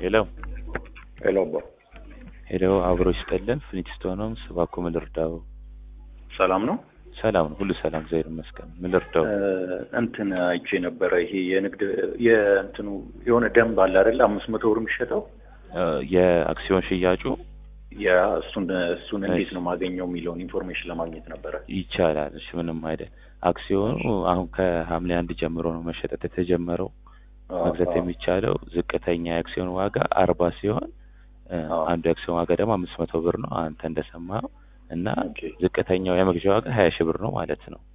ሄሎ ሄሎ አባ ሄሎ፣ አብሮ ይስጠልን። ፍሊንትስቶንም እባክዎ ምን ልርዳው? ሰላም ነው? ሰላም ነው፣ ሁሉ ሰላም፣ እግዚአብሔር ይመስገን። ምን ልርዳው? እንትን አይቼ ነበረ። ይሄ የንግድ የእንትኑ የሆነ ደንብ አለ አይደለ? አምስት መቶ ብር የሚሸጠው የአክሲዮን ሽያጩ ያ እሱን እሱን እንዴት ነው ማገኘው የሚለውን ኢንፎርሜሽን ለማግኘት ነበረ። ይቻላል። እሺ፣ ምንም አይደል። አክሲዮኑ አሁን ከሐምሌ አንድ ጀምሮ ነው መሸጠት የተጀመረው። መግዛት የሚቻለው ዝቅተኛ የአክሲዮን ዋጋ አርባ ሲሆን አንዱ የአክሲዮን ዋጋ ደግሞ አምስት መቶ ብር ነው አንተ እንደሰማኸው እና ዝቅተኛው የመግዣ ዋጋ ሀያ ሺህ ብር ነው ማለት ነው።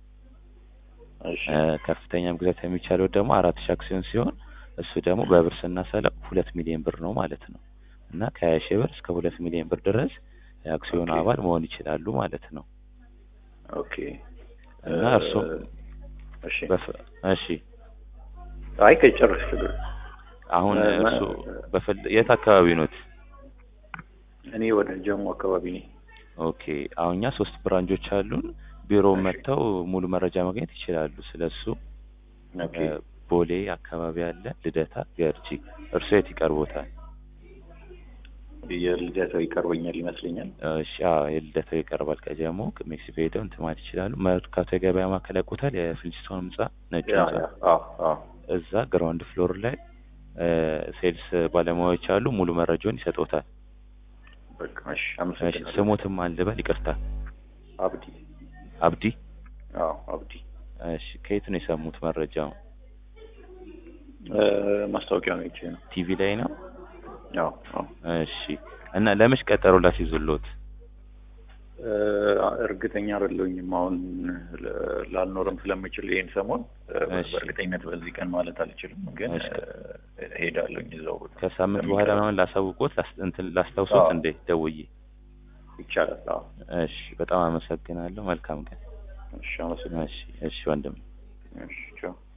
ከፍተኛ መግዛት የሚቻለው ደግሞ አራት ሺህ አክሲዮን ሲሆን እሱ ደግሞ በብር ስናሰላው ሁለት ሚሊዮን ብር ነው ማለት ነው እና ከሀያ ሺህ ብር እስከ ሁለት ሚሊዮን ብር ድረስ የአክሲዮን አባል መሆን ይችላሉ ማለት ነው። ኦኬ እና እርሱም እሺ አይ ከጨርስ ችግር አሁን እርሱ በፈል የት አካባቢ ኖት? እኔ ወደ ጀሞ አካባቢ ነኝ። ኦኬ አሁን እኛ ሶስት ብራንቾች አሉን። ቢሮ መጥተው ሙሉ መረጃ ማግኘት ይችላሉ ስለሱ። ቦሌ አካባቢ አለ፣ ልደታ፣ ገርጂ። እርሱ የት ይቀርቦታል? የልደታው ይቀርበኛል ይመስለኛል። እሺ የልደታው ይቀርባል። ከጀሞ ሜክሲኮ ሄደው እንትን ማለት ይችላሉ። መርካቶ የገበያ ማዕከል ያውቁታል? የፍሊንስቶን ህንጻ ነጭ ህንጻ እዛ ግራውንድ ፍሎር ላይ ሴልስ ባለሙያዎች አሉ። ሙሉ መረጃውን ይሰጡታል። ስሙትም አልበል ይቅርታ። አብዲ አብዲ። አዎ አብዲ። እሺ ከየት ነው የሰሙት መረጃው? ማስታወቂያ ነው ይቼ ነው። ቲቪ ላይ ነው? አዎ አዎ። እሺ እና ለመች ቀጠሮ ላስይዙልዎት? እርግጠኛ አይደለሁኝም። አሁን ላልኖርም ስለምችል ይሄን ሰሞን በእርግጠኝነት በዚህ ቀን ማለት አልችልም፣ ግን ሄዳለሁኝ እዛው ቦታ። ከሳምንት በኋላ ነው ላሳውቆት እንትን ላስታውሶት እንዴ ደውዬ? ይቻላል። አዎ። እሺ በጣም አመሰግናለሁ። መልካም ቀን። እሺ አመሰግናለሁ። እሺ እሺ ወንድም። እሺ ቻው።